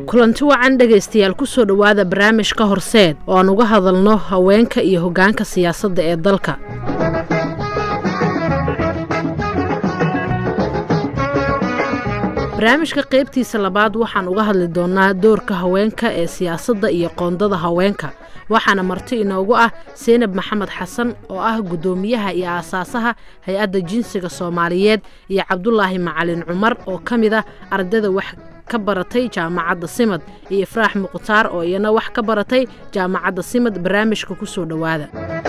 kulanti wacan dhegaystayaal kusoo dhowaada barnaamijka horseed oo aan uga hadalno haweenka iyo hoggaanka siyaasadda ee dalka barnaamijka qaybtiisa labaad waxaan uga hadli doonaa doorka haweenka ee siyaasadda iyo qoondada haweenka waxaana marti inoogu ah seynab maxamed xasan oo ah guddoomiyaha iyo aasaasaha hay-adda jinsiga soomaaliyeed iyo cabdulaahi macalin cumar oo ka mid ah ardayda wax ka baratay jaamacadda simad iyo ifraax mukhtaar oo iyana wax ka baratay jaamacadda simad barnaamijka ku soo dhowaada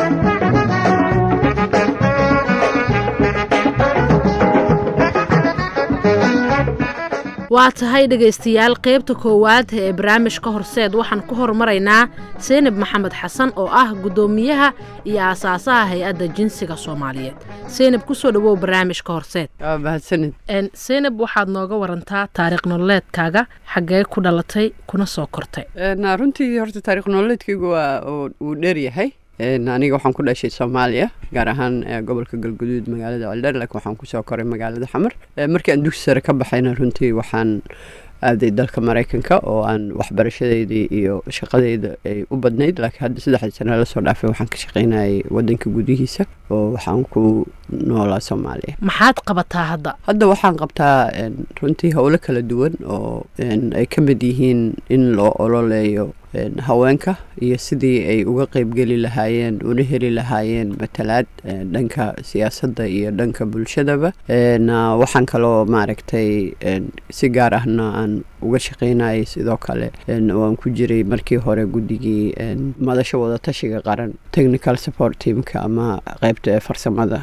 waa tahay dhegaystayaal qaybta koowaad ee barnaamijka horseed waxaan ku hormaraynaa seynab maxamed xasan oo ah guddoomiyaha iyo aasaasaha hay-adda jinsiga soomaaliyeed seynab kusoo dhowow barnaamijka horseed mahadsanid seynab waxaad nooga warantaa taariikh nololeedkaaga xaggee ku dhalatay kuna soo kortay runtii horta taarikh nololeedkaygu waa wuu dheeryahay aniga waxaan ku dhashay soomaaliya gaar ahaan gobolka galguduud magaalada celdheer laakiin waxaan kusoo koray magaalada xamar markii aan dugsi sare ka baxayna runtii waxaan aaday dalka maraykanka oo aan waxbarashadeydii iyo shaqadeyda ay u badnayd laakiin hadda saddexdii sane lasoo dhaafay waxaan ka shaqaynayay wadanka gudihiisa oo waxaan ku noolaa soomaaliya maxaad qabataa hadda hadda waxaan qabtaa runtii howlo kala duwan oo ay ka mid yihiin in loo ololeeyo haweenka iyo sidii ay uga qeybgeli lahaayeen una heli lahaayeen matalaad dhanka siyaasadda iyo dhanka bulshadaba waxaan kaloo maaragtay si gaar ahna aan uga shaqaynayay sidoo kale waan ku jiray markii hore guddigii madasha wadatashiga qaran technical support teamka ama qeybta ee farsamada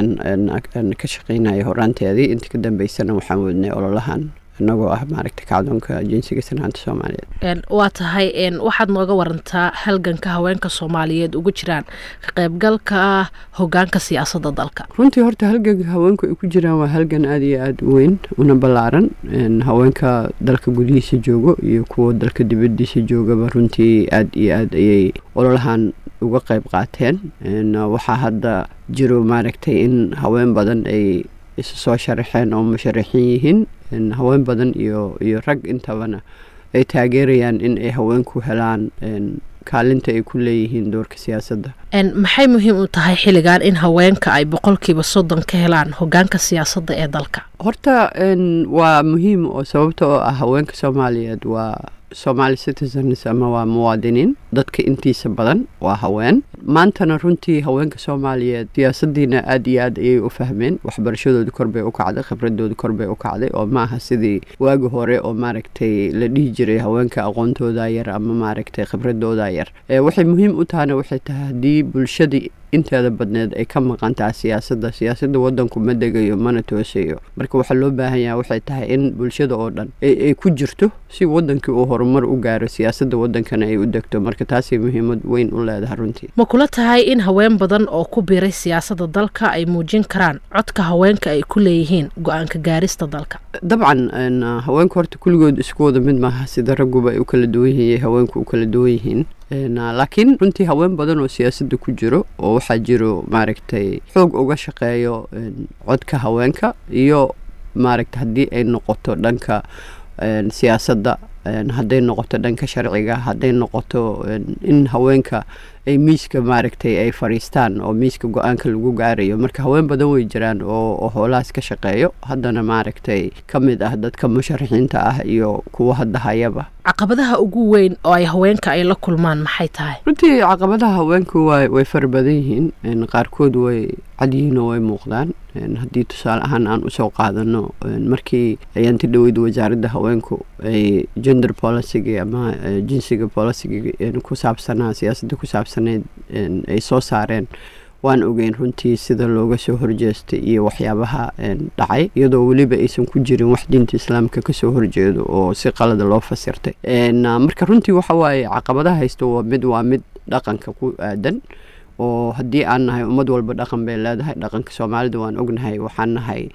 ayaan ka shaqaynayay horaanteedii inta ka dambeysana waxaan wadnay ololahan inagoo ah maaragta kacdoonka jinsiga sanaanta soomaaliyeed waa tahay waxaad nooga warantaa halganka haweenka soomaaliyeed ugu jiraan ka qaybgalka hogaanka siyaasadda dalka runtii horta halganka haweenku ay ku jiraan waa halgan aada iyo aada u weyn una ballaaran haweenka dalka gudihiisa joogo iyo kuwa dalka dibadiisa joogaba runtii aada iyo aad ayay ololahan uga qayb qaateen waxaa hadda jiro maaragtay in haween badan ay isu soo sharaxeen oo musharaxiin yihiin haween badan iyo iyo rag intabana ay taageerayaan in ay haweenku helaan kaalinta ay ku leeyihiin doorka siyaasadda maxay muhiim u tahay xilligan in haweenka ay boqolkiiba soddon ka helaan hogaanka siyaasadda ee dalka horta waa muhiim oo sababta oo ah haweenka soomaaliyeed waa somaali citizens ama waa muwaadiniin dadka intiisa badan waa haween maantana runtii haweenka soomaaliyeed siyaasadiina aada iyo aad ayay u fahmeen waxbarashadooda korbay u kacday khibradooda korbay u kacday oo ma aha sidii waagi hore oo maaragtay la dhihi jiray haweenka aqoontooda yar ama maaragtay khibradooda yar waxay muhiim u tahana waxay tahay haddii bulshadii inteeda badneed ay ka maqan tahay siyaasadda siyaasadda wadanku ma degayo mana toosayo marka waxaa loo baahan yaha waxay tahay in bulshada oo dhan ay ku jirto si wadankii uu horumar u gaaro siyaasadda wadankana ay u degto marka taasay muhiimad weyn u leedahay runtii ma kula tahay in haween badan oo ku biiray siyaasadda dalka ay muujin karaan codka haweenka ay ku leeyihiin go-aanka gaarista dalka dabcan haweenka horta kulligood isku wada mid maaha sida ragguba ay u kala duwan yihiin haweenku u kala duwan yihiin laakiin runtii haween badan oo siyaasadda ku jiro oo waxaa jiro maaragtay xoog uga shaqeeyo codka haweenka iyo maaragta haddii ay noqoto dhanka siyaasadda hadday noqoto dhanka sharciga hadday noqoto in haweenka ay miiska maaragtay ay fadhiistaan oo miiska go-aanka lagu gaarayo marka haween badan way jiraan oo hoolahaas ka shaqeeyo haddana maaragtay ka mid ah dadka musharaxiinta ah iyo kuwa hadda hayaba caqabadaha ugu weyn oo ay haweenka ay la kulmaan maxay tahay runtii caqabadaha haweenku way fara badan yihiin qaarkood way cadyihiin oo way muuqdaan haddii tusaale ahaan aan usoo qaadano markii ayaanti dhoweyd wasaaradda haweenku ay gender policyga ama jinsiga policyga ku saabsanaa siyaasadda ku saabsaneyd ay soo saareen waan ogeyn runtii sida looga soo horjeestay iyo waxyaabaha dhacay iyadoo weliba aysan ku jirin wax diinta islaamka kasoo horjeedo oo si qalada loo fasirtay marka runtii waxa waaye caqabadaha haysto waa mid waa mid dhaqanka ku aadan oo haddii aan nahay ummad walba dhaqan bay leedahay dhaqanka soomaalida waan ognahay waxaan nahay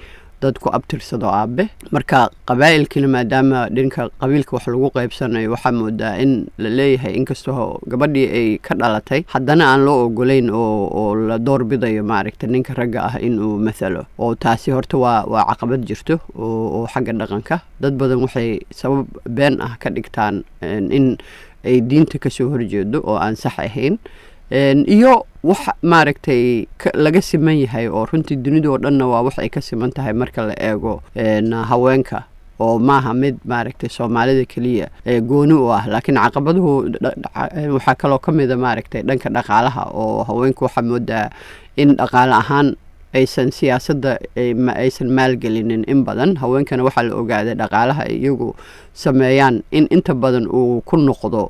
dad ku abtirsado aabe marka qabaa'ilkiina maadaama dhinka qabiilka wax lagu qaybsanayo waxaa moodaa in la leeyahay inkastoo gabadhii ay ka dhalatay haddana aan loo ogolayn oo oo la doorbidayo maaragta ninka ragga ah inuu mathalo oo taasi horta waa waa caqabad jirto oo oo xagga dhaqanka dad badan waxay sabab been ah ka dhigtaan in ay diinta kasoo horjeedo oo aan sax ahayn iyo wax maaragtay laga siman yahay oo runtii dunidao dhanna waa wax ay ka siman tahay marka la eego haweenka oo maaha mid maaragtay soomaalida keliya ee gooni u ah laakiin caqabaduhu waxaa kaloo ka mida maaragtay dhanka dhaqaalaha oo haweenku waxaa moodaa in dhaqaale ahaan aysan siyaasadda aysan maalgelinin in badan haweenkana waxaa la ogaaday dhaqaalaha ay iyagu sameeyaan in inta badan uu ku noqdo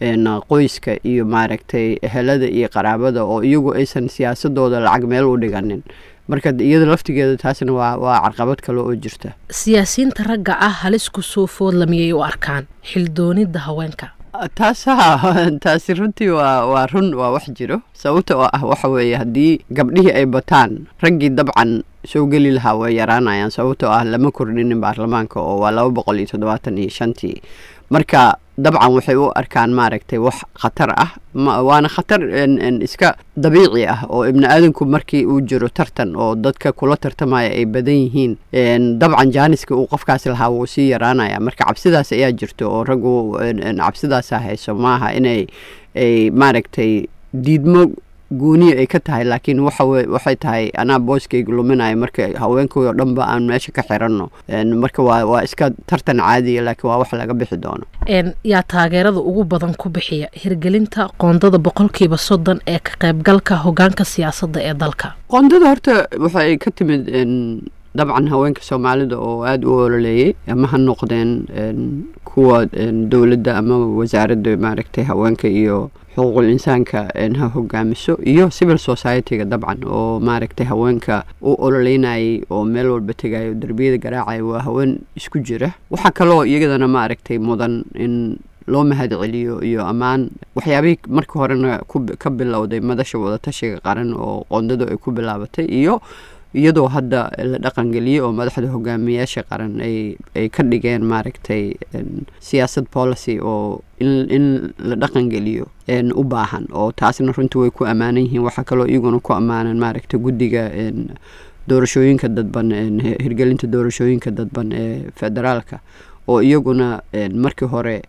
qoyska iyo maaragtay ehelada iyo qaraabada oo iyagu aysan siyaasadooda lacag meel u dhiganin marka iyada laftigeeda taasna waa waa carqabad kale oo jirta siyaasiyiinta ragga ah halis kusoo foodla miyay u arkaan xildoonida haweenka taasaha taasi runtii waa waa run waa wax jiro sababta oo ah waxa weeye haddii gabdhihii ay bataan raggii dabcan soo geli lahaa way yaraanayaan sababtoo ah lama kordhinin baarlamaanka oo waa laba boqol iyo toddobaatan iyo shantii marka dabcan waxay u arkaan maaragtay wax khatar ah waana khatar iska dabiici ah oo ibni aadanku markii uu jiro tartan oo dadka kula tartamaya ay badan yihiin dabcan jaaniska uu qofkaas lahaa wuu sii yaraanaya marka cabsidaas ayaa jirto oo raggu cabsidaasa hayso maaha inay ay maaragtay diidmo gooniya ay ka tahay laakiin waxay tahay anaa booskayga luminayo marka haweenkii oo dhanba aan meesha ka xiranno marka waa waa iska tartan caadiya laakiin waa wax laga bixi doono yaa taageerada ugu badan ku bixiya hirgelinta qoondada boqolkiiba soddon ee ka qaybgalka hogaanka siyaasadda ee dalka qoondada horta waxay ka timid dabcan haweenka soomaalida oo aada u ololeeyey ama ha noqdeen kuwa dowladda ama wasaaradda maaragtay haweenka iyo xuquuqul insaanka ha hogaamiso iyo civil society-ga dabcan oo maaragtay haweenka u ololeynayay oo meel walba tegayo derbiyada garaacaya waa haween isku jira waxaa kaloo iyadana maaragtay mudan in loo mahad celiyo iyo ammaan waxyaabihii markii horena ka bilowday madasha wadatashiga qaran oo qoondadu ay ku bilaabatay iyo iyadoo hadda la dhaqangeliyey oo madaxda hogaamiyaasha qaran ay ay ka dhigeen maaragtay siyaasad policy oo in in la dhaqangeliyo u baahan oo taasna runtii way ku ammaanan yihiin waxaa kaloo iyaguna ku ammaanan maaragtay guddiga doorashooyinka dadban hirgelinta doorashooyinka dadban ee federaalka oo iyaguna markii hore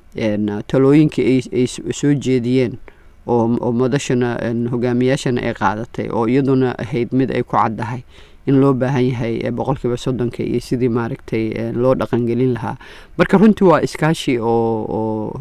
talooyinkii ay soo jeediyeen oo madashana hogaamiyaashana ay qaadatay oo iyaduna ahayd mid ay ku caddahay in loo baahan yahay boqolkiiba soddonka iyo sidii maaragtay loo dhaqangelin lahaa marka runtii waa iskaashi oo oo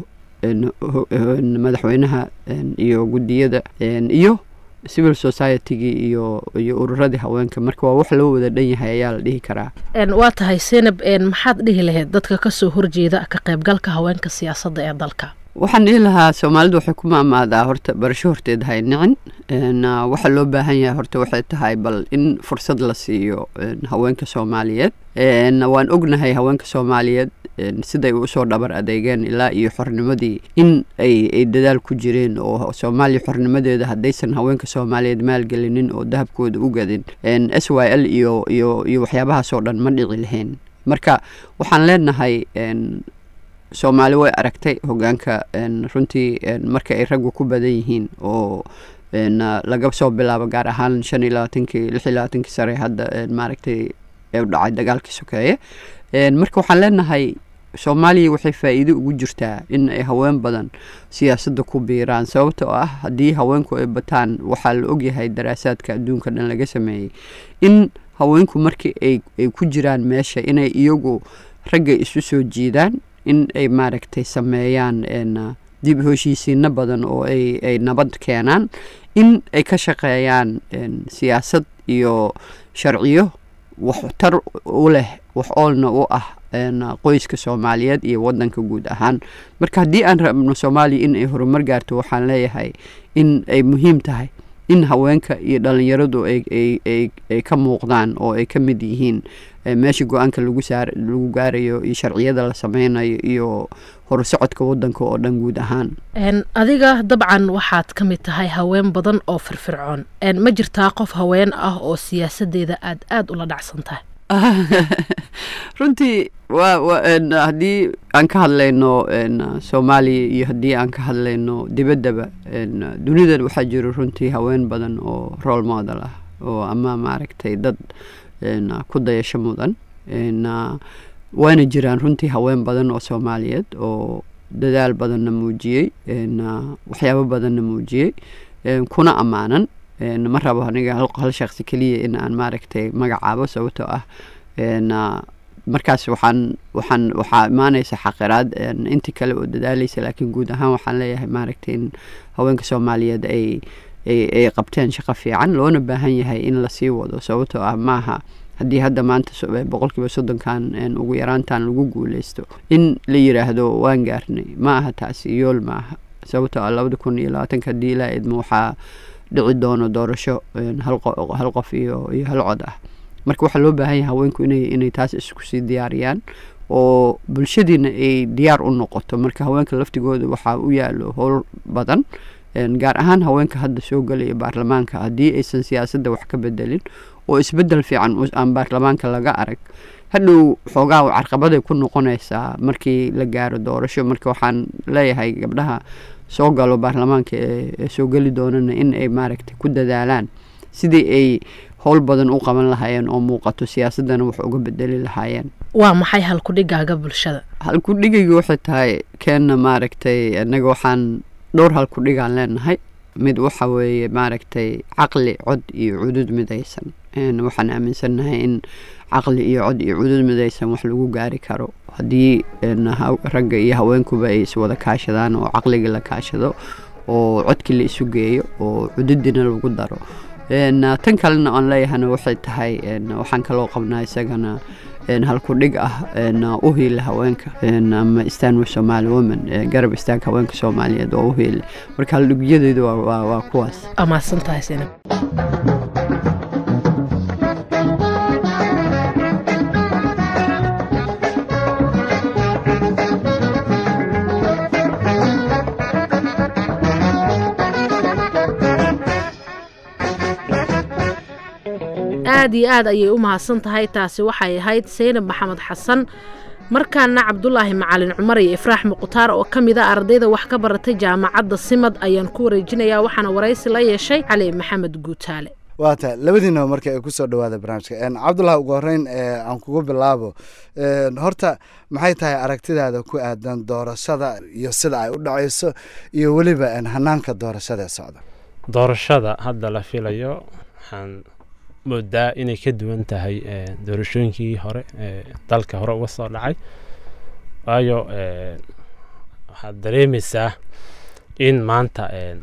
madaxweynaha iyo guddiyada iyo civil society-gii iyo iyo ururadii haweenka marka waa wax loo wada dhan yahay ayaa la dhihi karaa waa tahay senab maxaad dhihi lahayd dadka kasoo horjeeda ka qaybgalka haweenka siyaasadda ee dalka waxaan dhihi lahaa soomaalidu waxay ku maamaadaa horta barasho horteed hay nicin waxa loo baahan yahay horta waxay tahay bal in fursad la siiyo haweenka soomaaliyeed waan ognahay haweenka soomaaliyeed siday usoo dhabar adeegeen ilaa iyo xornimadii in ay ay dadaal ku jireen oo soomaaliya xornimadeeda haddaysan haweenka soomaaliyeed maalgelinin oo dahabkooda u gadin s y l iyo iyo iyo waxyaabahaasoo dhan ma dhici lahayn marka waxaan leenahay soomaali way aragtay hogaanka runtii marka ay raggu ku badan yihiin oo laga soo bilaabo gaar ahaan shan iyo labaatankii lix iyo labaatankii sare hadda maaragtay ee dhacay dagaalkii sokeeye marka waxaan leenahay soomaaliya waxay faa'iido ugu jirtaa in ay haween badan siyaasadda ku biiraan sababta oo ah haddii haweenku ay bataan waxaa la ogyahay daraasaadka adduunka dhan laga sameeyey in haweenku markii ay ay ku jiraan meesha inay iyagu ragga isu soo jiidaan in ay maaragtay sameeyaan dib heshiisiino badan oo ay ay nabad keenaan in ay ka shaqeeyaan siyaasad iyo sharciyo waxtar u leh wax oolna u ah qoyska soomaaliyeed iyo wadanka guud ahaan marka haddii aan rabno soomaaliya in ay horumar gaarto waxaan leeyahay in ay muhiim tahay in haweenka iyo dhalinyaradu ay ka muuqdaan oo ay ka mid yihiin meesha go-aanka lagu gaarayo iyo sharciyada la sameynayo iyo horusocodka wadanka oo dhan guud ahaan adiga dabcan waxaad ka mid tahay haween badan oo firfircoon ma jirtaa qof haween ah oo siyaasadeeda aad aada ula dhacsan tahay runtii waa wa haddii aan ka hadlayno soomaaliya iyo haddii aan ka hadlayno dibaddaba dunidan waxaa jiro runtii haween badan oo role model ah oo ama maaragtay dad ku dayasho mudan waana jiraan runtii haween badan oo soomaaliyeed oo dadaal badanna muujiyey waxyaabo badanna muujiyey kuna ammaanan ma rabo aniga hal shaksi keliya in aan maaragtay magacaabo sababtoo ah markaas waxaan waxaan waxaa imaanaysa xaqiraad intii kale oo dadaalaysa laakiin guud ahaan waxaan leeyahay maaragtay in haweenka soomaaliyeed ay ay qabteen shaqo fiican loona baahan yahay in lasii wado sababtoo ah maaha haddii hadda maanta boqolkiiba soddonkan ugu yaraantan lagu guuleysto in la yiraahdo waan gaarnay ma aha taasi yool ma aha sababtoo ah labada kun iyo labaatanka haddii ilaa idmo waxaa dhici doono doorasho hal qof iyo iyo hal cod ah marka waxaa loo baahan yahay haweenku inay inay taas isku sii diyaariyaan oo bulshadiina ay diyaar u noqoto marka haweenka laftigooda waxaa u yaalo howl badan gaar ahaan haweenka hadda soo gelaya baarlamaanka haddii aysan siyaasadda wax ka bedelin oo isbedel fiican aan baarlamaanka laga arag hadhow xoogaa carqabaday ku noqonaysaa markii la gaaro doorasho marka waxaan leeyahay gabdhaha soo galo baarlamaanka ee soo geli doonana in ay maaragtay ku dadaalaan sidii ay howl badan u qaban lahaayeen oo muuqato siyaasaddana wax uga bedeli lahaayeen waa maxay halkudhigaaga bulshada halkudhigayga waxay tahay keenna maaragtay innaga waxaan dhowr halkudhigaan leenahay mid waxa weeye maaragtay caqli cod iyo cudud midaysan waxaan aaminsannahay in caqli iyo cod iyo cudud midaysan wax lagu gaari karo haddii ragga iyo haweenkuba ay iswada kaashadaan oo caqligii la kaashado oo codkii la isu geeyo oo cududina lagu daro tan kalena aan leeyahana waxay tahay waxaan kaloo qabnaa isagana halkudhig ah u hiila haweenka ama istaan somaali woman garab istaag haweenka soomaaliyeed oo u hiile marka haldhigyadeedu waa kuwaas amaasantahay sinab aad iyo aad ayay u mahadsan tahay taasi waxay ahayd saynab maxamed xasan markaana cabdulaahi macalin cumar iyo ifraax muqhtaar oo ka mid a ardayda wax ka baratay jaamacadda simad ayaan ku wareejinayaa waxaana waraysi la yeeshay cali maxamed guutaale waata labadiinaba marka ay kusoo dhawaada barnaamijka cabdulahi ugu horeyn aan kugu bilaabo horta maxay tahay aragtidaada ku aadan doorashada iyo sida ay u dhacayso iyo weliba hanaanka doorashada ee socda doorashada hadda la filayo waxaan moodaa inay ka duwan tahay doorashooyinkii hore ee dalka hore uga soo dhacay waayo waxaad dareemaysaa in maanta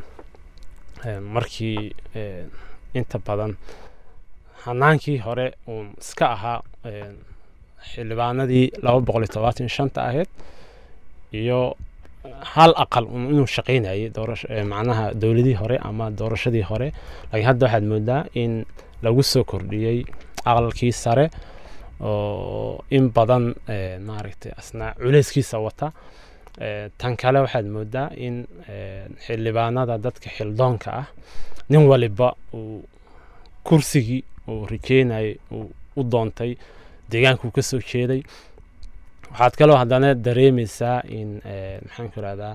markii inta badan hanaankii hore uun iska ahaa xildhibaanadii laba boqol iyo todobaatan shanta ahayd iyo hal aqal un inuu shaqaynayay macnaha dowladii hore ama doorashadii hore laakiin hadda waxaad moodaa in lagu soo kordhiyey aqalkii sare oo in badan maaragtay asna culeyskiisa wata tan kale waxaad moodaa in xildhibaanada dadka xildoonka ah nin waliba uu kursigii uu rajeynayay uu u doontay deegaankuu ka soo jeeday waxaad kaloo haddana dareemaysaa in maxaan ku rahdaa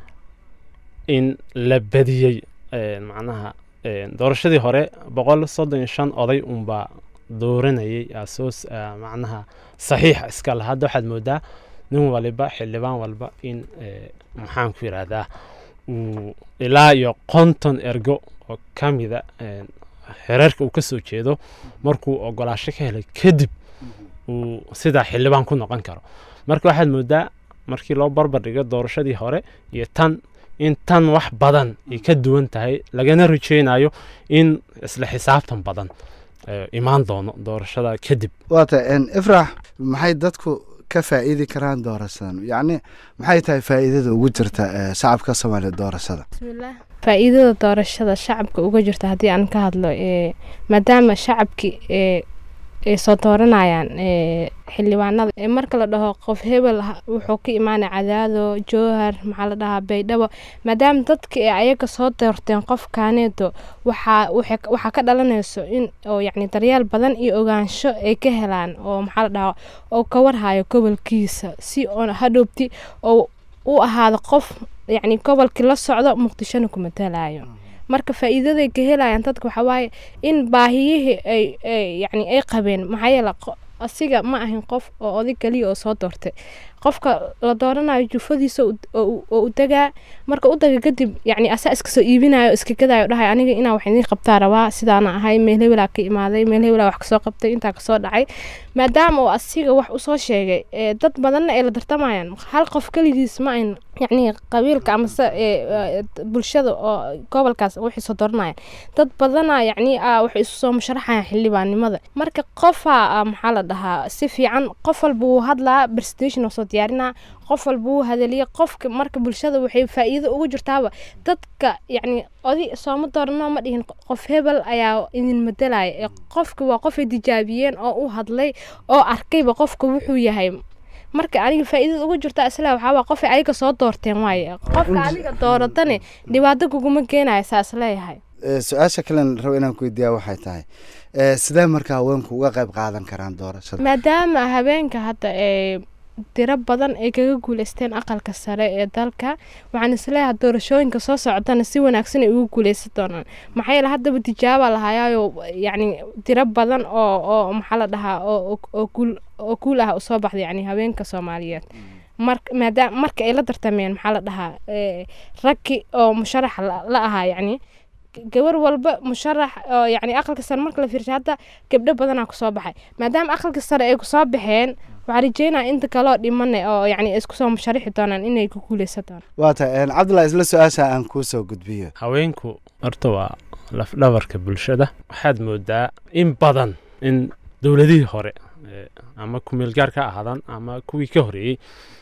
in la badiyey macnaha doorashadii hore boqol soddon iyo shan oday unbaa dooranayay asoos macnaha saxiixa iska laha hadda waxaad moodaa nin waliba xildhibaan walba in maxaan ku yidhaahdaa uu ilaa iyo konton ergo oo ka mida xereerka uu ka soo jeedo markuu ogolaasho ka helay kadib uu sidaa xildhibaan ku noqon karo marka waxaad moodaa markii loo barbar dhigo doorashadii hore iyo tan in tan wax badan ay ka duwan tahay lagana rajeynayo in isla xisaabtan badan imaan doono doorashada kadib waata ifrax maxay dadku ka faa'iidi karaan doorashadan yacni maxay tahay faa'iidada ugu jirta shacabka soomaaliya doorashada bismillaah faa'iidada doorashada shacabka uga jirta haddii aan ka hadlo maadaama shacabki ay soo dooranayaan xildhibaanada marka la dhaho qof hebel wuxuu ka imaanay cadaado jowhar maxaa la dhahaa baydhabo maadaama dadka ee ayaga soo doorteen qofkaaneeto waxaa waxaa ka dhalanayso in oo yacni daryeel badan iyo ogaansho ay ka helaan oo maxaa la dhahaa oo ka warhayo gobolkiisa si oo hadhowbti oo u ahaado qof yacni gobolkii la socdo muqdishona ku matalayo marka faa'iidaday ka helayaan dadka waxaa waaye in baahiyihii ay yacni ay qabeen maxaa yeele asiga ma ahin qof oo oday keliya oo soo doortay qofka la dooranayo jufadiisa oo u degaa marka u daga kadib yacni asaa iska soo iibinayo o iska gadayo dhahay aniga inaa wax idiin qabtaa rabaa sidaana ahay meel hebelaa ka imaaday meel hebelaa wax kasoo qabtay intaa kasoo dhacay maadaama uu asiga wax usoo sheegay dad badanna ay la tartamayaan hal qof keligiis ma ayn yacni qabiilka amase bulshada oo gobolkaas waxay soo dooranayaan dad badana yacni waxay isu soo musharaxayaan xildhibaannimada marka qofaa maxaa la dhahaa si fiican qof walba wuu hadlaa presentation oo soo diyaarinaa qof walba wuu hadaliya qofka marka bulshada waxay faa'iido ugu jirtaaba dadka yacni odi sooma doorano ma dhihin qof hebel ayaa idin madelaya ee qofka waa qofay tijaabiyeen oo u hadlay oo arkayba qofka wuxuu yahay marka aniga faa'iidada ugu jirta isla waxaa waa qofay ayaga soo doorteen waaye qofka adiga dooratane dhibaato kuguma keenaya saas leeyahay su-aasha kalen rabo inaan ku weydiiyaa waxay tahay sidee marka haweenku uga qayb qaadan karaan doorashada maadaama habeenka hadda ee tiro badan ay kaga guuleysteen aqalka sare ee dalka waxaan isleeyahay doorashooyinka soo socdana si wanaagsan ay ugu guuleysan doonaan maxaa yeele haddaba tijaaba lahayaayo yacni tiro badan oo oo maxaa la dhahaa oo oo guul oo guul ah usoo baxday yacni haweenka soomaaliyeed mar maadaama marka ay la tartameen maxaa la dhahaa raggi oo musharax la ahaa yacni gabar walba musharax oo yacni aqalka sare marka la fiirshay hadda gabdho badanaa kusoo baxay maadaama aqalka sare ay kusoo baxeen waxaa rajeynaya inta kaloo dhimane oo yacni isku soo musharaxi doonaan inay ku guuleysan doonaan waa tahay cabdullahi isla su-aasha aan kuu soo gudbiyo haweenku horta waa lafdhabarka bulshada waxaad moodaa in badan in dowladihii hore ama kumeelgaar ka ahaadaan ama kuwii ka horeeyey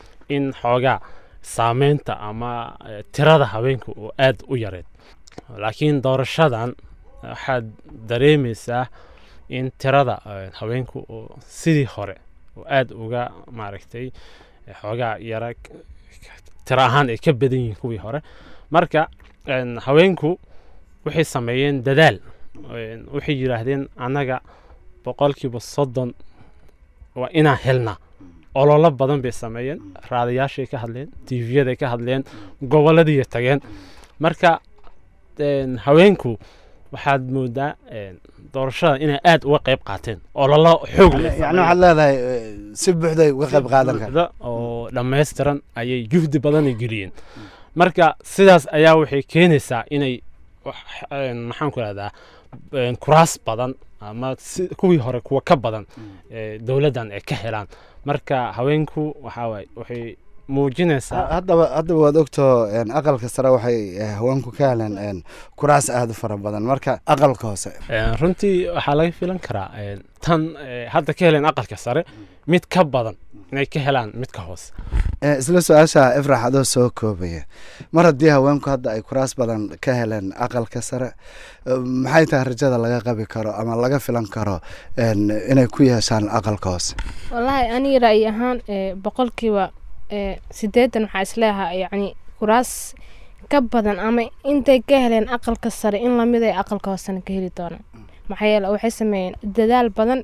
in xoogaa saameynta ama tirada haweenka oo aad u yareed laakiin doorashadan waxaad dareemaysaa in tirada haweenku oo sidii hore oo aad uga maaragtay xoogaa yara tiro ahaan ay ka badan yihiin kuwii hore marka haweenku waxay sameeyeen dadaal waxay yidhaahdeen annaga boqolkiiba soddon waa inaan helnaa ololo badan bay sameeyeen raadayaashay ka hadleen tv-yaday ka hadleen gobolladii tageen marka haweenku waxaad moodaa doorashada inay aad uga qayb qaateen ololo xoog yani waxaad leedahay si buuxday uga qayb qaadan kara oo dhammaystiran ayay juhdi badanay geliyeen marka sidaas ayaa waxay keenaysaa inay maxaan ku rahdaa kuraas badan ama kuwii hore kuwa ka badan dowladdan ay ka helaan marka haweenku waxaa waaye waxay muujinaysaa haddaba haddaba waad ogtoo aqalka sare waxay haweenku ka heleen kuraas aada u fara badan marka aqalka hoose runtii waxaa laga filan karaa tan hadda ka heleen aqalka sare mid ka badan inay ka helaan midka hoose isla su-aasha ifrax adoo soo koobaya mar haddii haweenku hadda ay kuraas badan ka heleen aqalka sare maxay tahay rajada laga qabi karo ama laga filan karo inay ku yeeshaan aqalka hoose wallaahi aniga ra'yi ahaan boqolkiiba sideetan waxaa isleeyahaa yacni kuraas ka badan ama intay ka heleen aqalka sare in lamid ay aqalka hoosena ka heli doonaan maxaa yeele waxay sameeyeen dadaal badan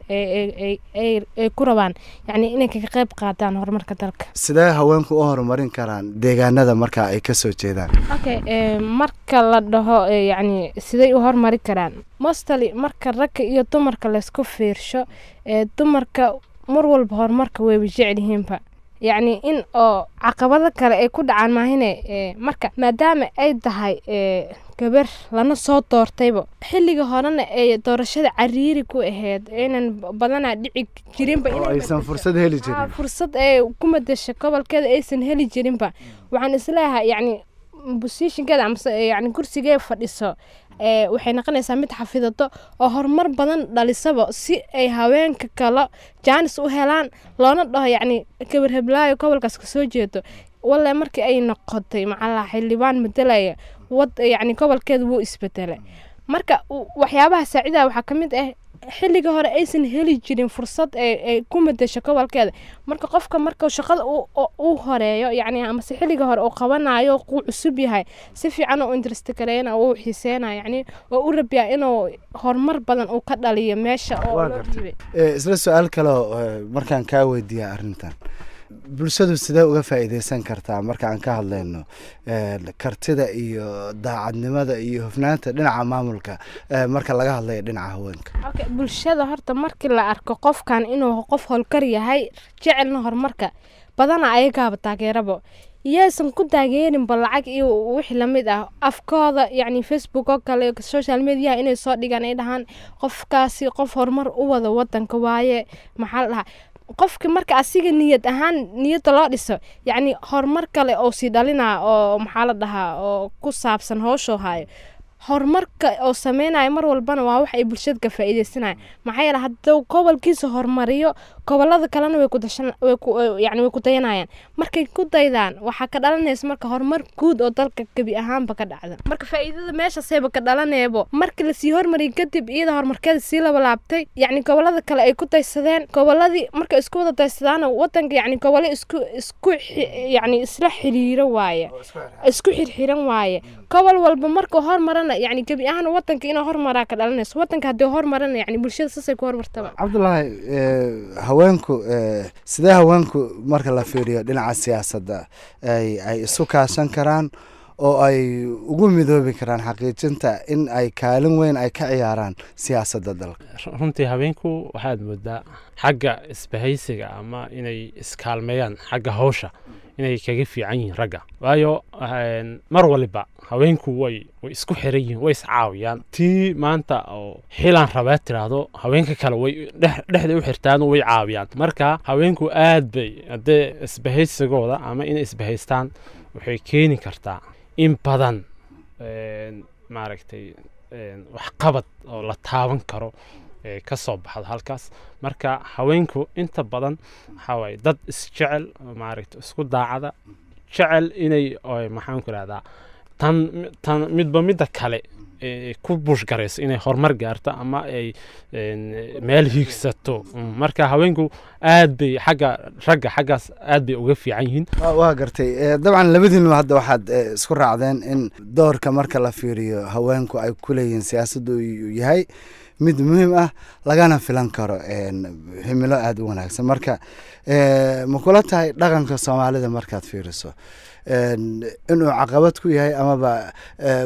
ay ku rabaan yacni inay kaga qayb qaataan horumarka dalka sidee haweenku u horumarin karaan deegaanada marka ay ka soo jeedaan okay marka la dhaho yacni siday u horumari karaan mostly marka ragga iyo dumarka laysku fiirsho dumarka mar walba horumarka wayba jecel yihiinba yacni in oo caqabado kale ay ku dhacaan maahine marka maadaama ay tahay gabar lana soo doortayba xilliga horena ay doorashada cariiri ku ahayd aynan badanaa dhici jirinba aysan fursad heli jirin fursad ee ku madasha gobolkeeda aysan heli jirinba waxaan isleeyahay yacni bosishinkeeda amase yacni kursigee fadhiso waxay noqonaysaa mid xafidato oo horumar badan dhalisaba si ay haweenka kale jaanis u helaan loona dhaho yacni gabar heblaayo gobolkaas kasoo jeedo walle markii ay noqotay macalaa xildhibaan madelaya wad yacni gobolkeeda wuu isbedelay marka waxyaabaha saacidaha waxaa ka mid ah xilliga hore aysan heli jirin fursad ay ay ku madasho gobolkeeda marka qofka marka shaqada uu- uu uu horeeyo yacni amase xilliga hore uu qabanayo uu cusub yahay si fiican u interest gareena uu xiiseynaya yacni oo u rabiyaa inuu horumar badan uu ka dhaliyo meesha oo Waa loo gartay. dhibay. Eh, isla su-aal kaleo eh, markaan kaa weydiiya arrintan bulshadu sidee uga faa'iideysan kartaa markaan ka hadlayno eh, kartida iyo daacadnimada iyo hufnaanta dhinaca maamulka eh, marka laga hadlayo dhinaca haweenka Okay, bulshada horta markii la arko qofkan inuu qof howlkar yahay jecelna horumarka badana ayagaaba taageerabo yaysan ku taageerinba lacag iyo wixii lamid ah afkooda yacni facebook oo kale social media inay soo dhigaan ay dhahaan qofkaasi qof horumar u wada wadanka waaye maxaa la dhahaa qofki marka asiga niyad ahaan niyadda loo dhiso yacni horumar kale oo sii dhalinaa oo maxaa la dhahaa oo ku saabsan howshuu hayo horumarka oo sameynaya mar walbana waa wax ay bulshada ka faa'iideysanayaan maxaa yeele hadduu gobolkiisa horumariyo gobolada kalena way ku dashan way ku yacni way ku dayanayaan markay ku daydaan waxaa ka dhalanaysa marka horumar guud oo dalka gebi ahaanba ka dhacda marka faa'iidada meeshaasayba ka dhalaneebo markii lasii hormariyay kadib iyada horumarkeeda sii labalaabtay yacni gobolada kale ay ku daysadeen goboladii markay isku wada daysadaana wadanka yacni gobole isku isku xi- yacni isla xiriiro waaye isku xirxiran waaye gobol walba markuu hormarana yacni gebi ahaan wadanka inuu hormaraa ka dhalanayso wadanka haddii hormarana yacni bulshada saasay ku hormartaba cabdulaahi eh, haweenku eh, sidee haweenku marka la fiiriyo dhinaca siyaasadda ay ay isu kaashan karaan oo ay ugu midoobi karaan xaqiijinta in ay kaalin weyn ay ka ciyaaraan siyaasadda dalka runtii habeenku waxaad moodaa xagga isbahaysiga ama inay iskaalmeeyaan xagga hawsha inay kaga fiican yihiin ragga waayo een, mar waliba haweenku way way isku xiran yihiin way iscaawiyaan tii maanta oo xilaan rabaa tiraahdo haweenka kale way dhex- dhexda u xirtaan oo way caawiyaan marka haweenku aad bay haddee isbahaysigooda ama inay isbahaystaan waxay keeni kartaa in badan een, maaragtay een, waxqabad oo la taaban karo ee ka soo baxda halkaas marka haweenku inta badan waxaa waaye dad isjecel oo maaragta isku daacada jecel inay oo maxaan ku ihahdaa tan tan midba midda kale ee ku bushgarayso inay horumar gaarto ama ay een, meel hiigsato Mm, marka haweenku aad bay xagga ragga xaggaas aad bay uga fiican yihiin waa waa gartay Eh, dabcan labadiinu hadda waxaad eh, isku raacdeen in doorka marka la fiiriyo haweenku ay ku leeyihiin siyaasaddu uu yahay mid muhiim ah lagana filan karo een, himilo aada u wanaagsan marka eh, ma kula tahay dhaqanka soomaalida markaad fiiriso een, inuu caqabad ku yahay amaba eh,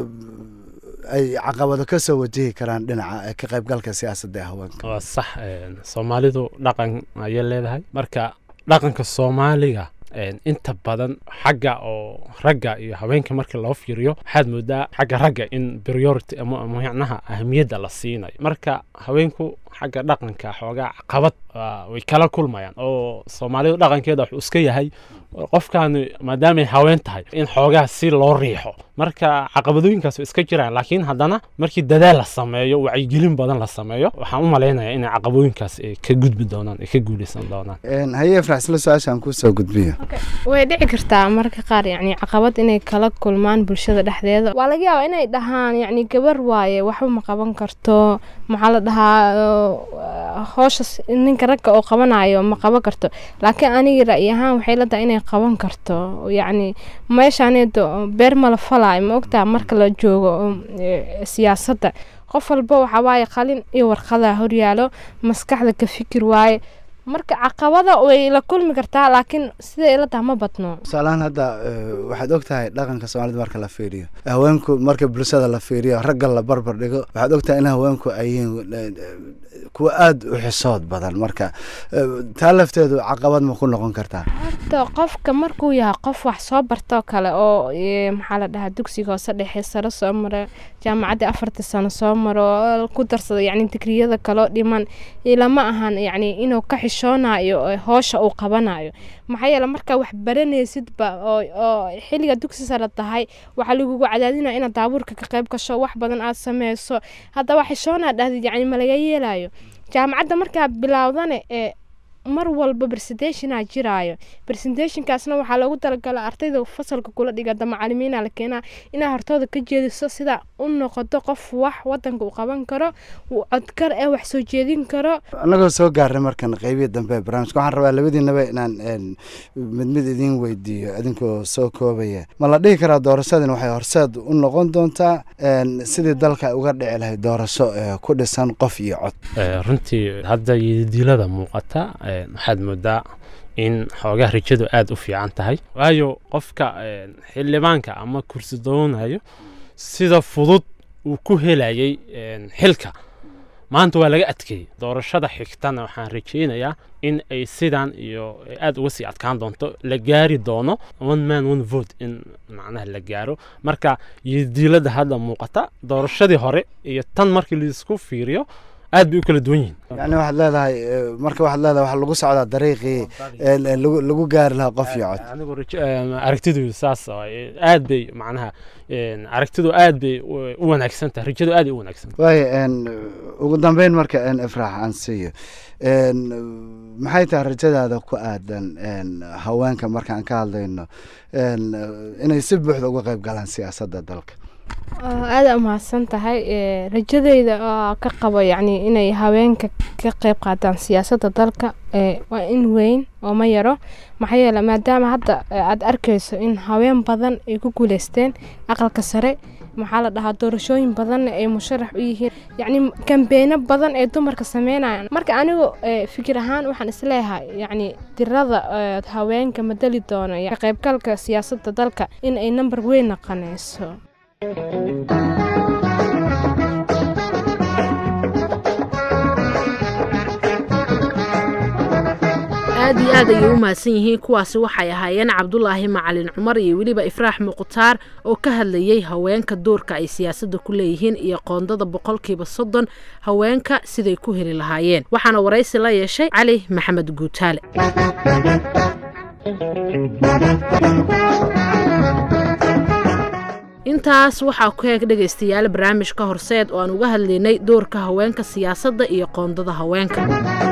ay caqabado ka soo wajihi karaan dhinaca eh, ka qaybgalka siyaasadda ee haweenka waa sax een, soomaalidu dhaqan ayay leedahay marka dhaqanka soomaaliga een, inta badan xagga oo ragga iyo haweenka markii loo fiiriyo waxaad moodaa xagga ragga in priority ama micnaha ahamiyadda la siinayo marka haweenku xagga dhaqanka xoogaa caqabad waa- way kala kulmayaan oo soomaalidu dhaqankeeda wuxuu iska yahay qofkaani maadaamay haween tahay in xoogaa si loo riixo marka caqabadooyinkaas way iska jiraan laakiin haddana markii dadaal la sameeyo wacyigelin badan la sameeyo waxaan u malaynayaa inay caqabooyinkaas ay ka gudbi doonaan ay ka guuleysan doonaan Een, haye ifrax isla su-aashaan kusoo gudbiyo way dhici kartaa marka qaar yacni caqabad inay kala kulmaan bulshada dhexdeeda waa laga yaabaa inay dhahaan yacni gabar waaye waxba ma qaban karto maxaa la dhahaa uh, howsha s- ninka ragga oo qabanayo ma qaban karto laakiin aniga ra'yi ahaan waxay la tahay inay qaban karto yacni meeshaaneedo beer mala falaayo ma ogtaa marka la joogo um, eh, siyaasadda qof walba waxaa waaye qalin iyo warqadaa horyaalo maskaxda ka fikir waaye marka caqabada way la kulmi kartaa laakiin sida ila taha ma badno tusaalahaan hadda eh, waxaad og tahay dhaqanka soomaalida marka la fiiriyo haweenku marka bulshada la fiiriyo ragga la barbar dhigo waxaad og tahay in haweenku ay yihiin eh, eh, kuwa aada u xisood badan marka eh, taa lafteedu caqabad ma ku noqon kartaa horta qofka markuu yahay qof wax soo bartoo kale oo eh, maxaa la dhahaa dugsiga hoose dhexe sare soo mara jaamacadda afarta sano soo maro oo ku darsado yacni digriyada kaloo dhiman ilama ahan yacni inuu ka xishoonayo oo hoosha uu qabanayo maxaa yeele markaa wax baranaysidba oo oo xilliga dugsi sare tahay waxaa lagugu cadaadinaya inaad daabuurka ka qayb gasho wax badan aad sameyso haddaba xishoonaa dhahdid yacni ma laga yeelayo jaamacadda markaa bilowdane ee mar walba presentationaa jiraayo presentationkaasna waxaa loogu talagalay ardayda fasalka kula dhigata macalimiina la keenaa inaa hortooda ka jeediso sida u noqoto qof wax wadanka uu qaban karo uu codkar ee wax soo jeedin karo annagoo soo gaarnay markan qeybihii dambe ee barnaamijka waxaan rabaa labadiinaba inaan een, mid mid idiin weydiiyo idinkoo soo koobaya ma la dhihi karaa doorashadan waxay horseed u noqon doontaa een, sidii dalka ay uga dhici lahayd doorasho ee ku dhisan qof iyo cod Eh, runtii hadda yididiilada muuqata eh, waxaad moodaa in xoogaa rajadu aada u fiican tahay waayo qofka eh, xildhibaanka ama kursi doonayo sida fudud uu ku helayay eh, xilka maanta waa laga adkeeyey doorashada xigtana waxaan rajaynayaa in ay sidan iyo aada uga sii adkaan doonto la gaari doono one man one vote in macnaha la gaaro marka yidiilada hadda muuqata doorashadii hore iyo tan markii laisku fiiriyo aad bay u kala duwan yihiin yacni waxaad leedahay eh, marka waxaad leedahay waxaa lagu socdaa dariiqii een, een, lagu lagu gaari lahaa qof iyo cod anigu rajo- em, aragtidu saas waaye. aad bay macnaha em, aragtidu aad bay u u wanaagsan tahay rajadu aad ay u wanaagsan tahay waayo een, ugu dambeyn marka een, ifraax aan siiyo een, maxay tahay rajadaada ku aadan een, haweenka markaan ka hadlayno een, inay si buuxda uga qayb galaan siyaasadda dalka aada umahadsan tahay ee, rajadeyda oo ka qabo yacni inay haweenka ka qeyb qaataan siyaasadda dalka ee, waa in weyn oo ma yaro maxaa yeele maadaama hadda ee, aad arkayso in haween badan ay ku guuleysteen aqalka sare maxaa la dhahaa doorashooyin badanna ay musharax u yihiin yacni kambeeno badan ee dumarka sameynayaan marka anigu ee, fikir ahaan waxaan isleeyahay yacni tirada ee, haweenka madali doono ka qeybgalka siyaasadda dalka in ay number weyn noqonayso aad iyo aad ayay u mahadsan yihiin kuwaasi waxay ahaayeen cabdulaahi macalin cumar iyo weliba ifraax muqtaar oo ka hadlayey haweenka doorka ay siyaasadda ku leeyihiin iyo qoondada boqolkiiba soddon haweenka siday ku heli lahaayeen waxaana waraysi la yeeshay cali maxamed guutaale intaas waxaa ku heeg dhegaystayaal barnaamijka horseed oo aan uga hadlaynay doorka haweenka siyaasadda iyo qoondada haweenka